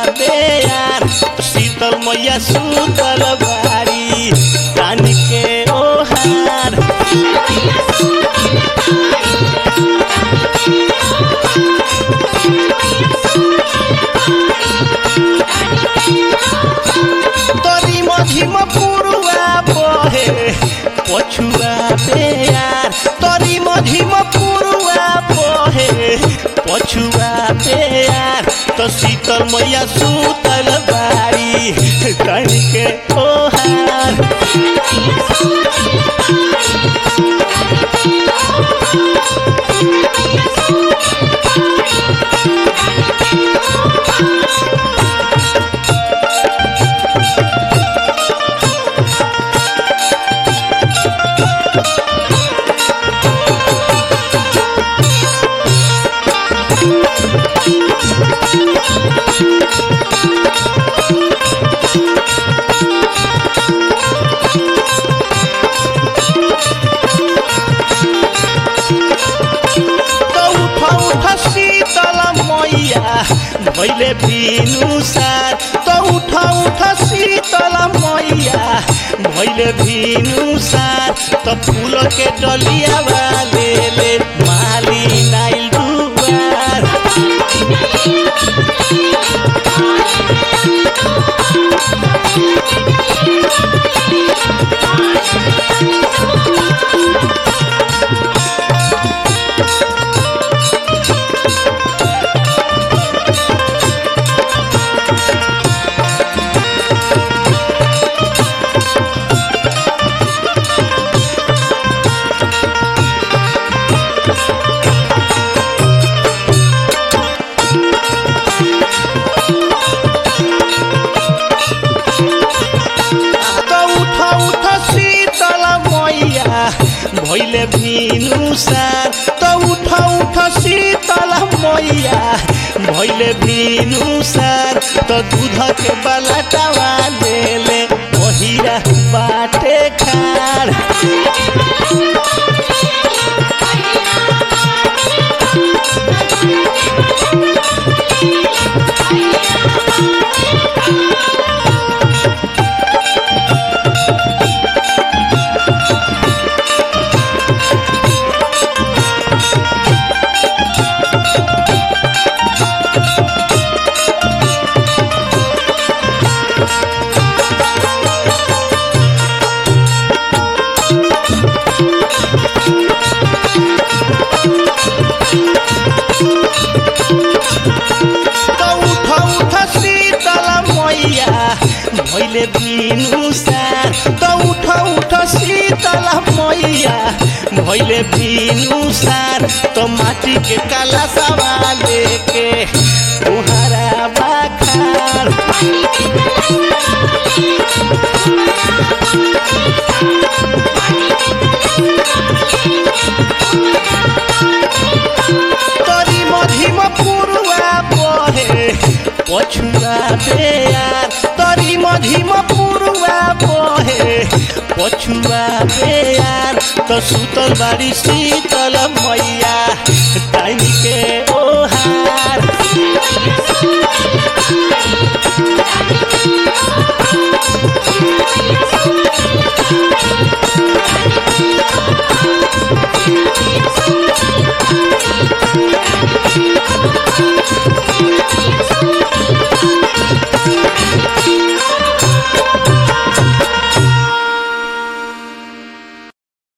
बेयार शीतल मैया सुतल बारी कान के ओहार तरी मझिम पुरुआ बहे पछुआ बेयार तरी मझिम पुरुआ बहे पछुआ बेयार तो शीतल मैया सुतल बारी कन के ओहार तो उठ उठ शीतल मैया भैले बिनु सार तो उठ उठ शीतल मैया भैले बिनु सार तो फूल के डलिया वाले ले माली नाइल दुआर तो उठ उठ शीतल मैया भैले भिनु सार तो उठ उठ शीतल मैया भैले भिनु सार तो दूध के बलटवा ले ले ओहिरा बाटे खार तो उठ उठ शीतल मैया भैले बिनु सार तो उठ उठ शीतल मैया भैले बिनु सार तो माटी के काला सवा लेके तुहरा बाखार तरी मधिम पुरुआ बहे पछुआ बेयार तरी मधिम पुरुआ बहे पछुआ बेयार तो सुतल बारी शीतल